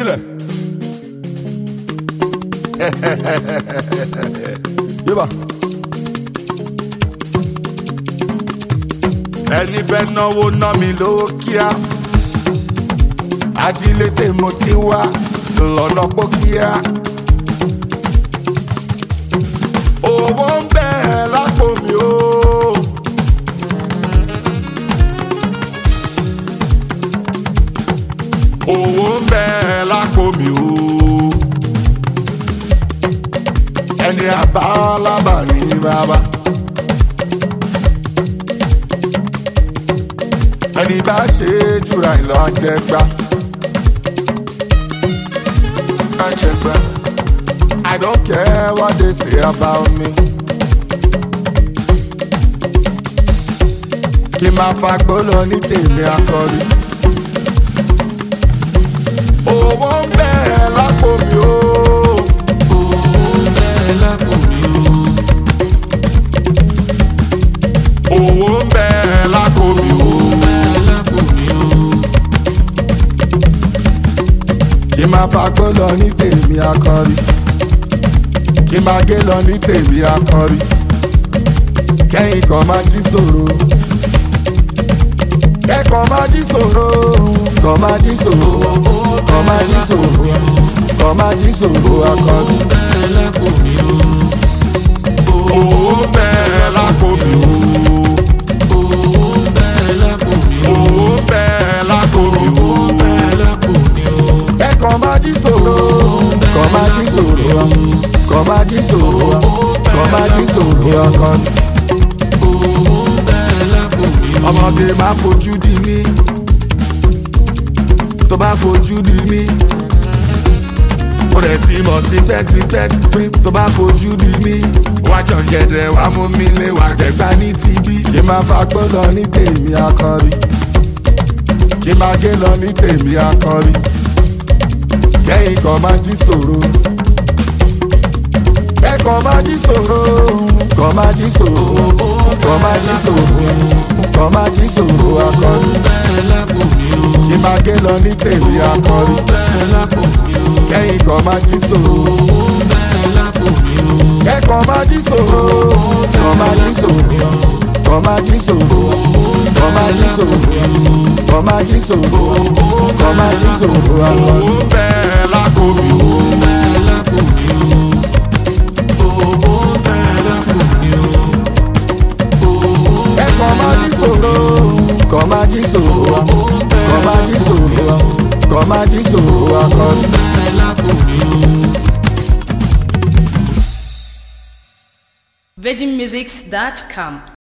gbélẹ̀. yíba. ẹni fẹ́ náwó ná mi lówó kíá ajílété mo ti wá lọ́nà pókíá. owó ń bẹ lápò mi o. owó ń bẹ lápò mi o. ẹni àbálábà ní bàbá. ẹni bá ṣe jùra ìlọ àjẹgbá. àjẹgbá. I don't care what they say about me. kí n máa fagbó lọ ní tèmi akọrí. owó ń bẹ lápò mi o. owó ń bẹ lápò mi o. kí n máa fagbó lọ ní tèmi akọrí. kí n máa gé lọ ní tèmi akọrí. kẹ́yìn kan máa jí sòro. kẹ́kọ̀ọ́ máa jí sòro. kọ́ máa jí sòro. kọ́ máa jí sòro. kọ́ máa jí sòro akọrí. owó ń bẹ lápò mi o. owó ń bẹ lápò mi o. kẹ́kọ̀ọ́ máa jí sòro. kọ́ máa jí sòro. kọ́ máa jí sòro. kọ́ máa jí sòro akọrí. ọmọdé máa fojú di mí tó bá fojú di mí ó rẹ̀ ti mọ̀ tipẹ́tipẹ́ pé tó bá fojú di mí wájọ gẹ̀dẹ̀ wá mú mi lé wá jẹ̀gbá ní tibí. kí n máa fagbó lọ ní tèmi akọrí kí n máa gé lọ ní tèmi akọrí kẹ́yìn kan máa jí sòro kẹ́kọ̀ọ́ máa jí sòro kọ́ máa jí sòro kọ́ máa jí sòro kọ́ máa jí sòro akọrí kí n máa gé lọ ní tèmi akọrí kẹ́yìn kan máa jí sòro kẹ́kọ̀ọ́ máa jí sòro kọ́ máa jí sòro kọ́ máa jí sòro kọ́ máa jí sòro kọ́ máa jí sòro kọ́ máa jí sòro akọrí. owó bẹ́ẹ̀ lákò mi o. kẹ́kọ̀ọ́ máa jí sòro kọ́ máa jí sòro kọ́ máa jí sòro kọ́ máa jí sòro akọrí. virginmusics.com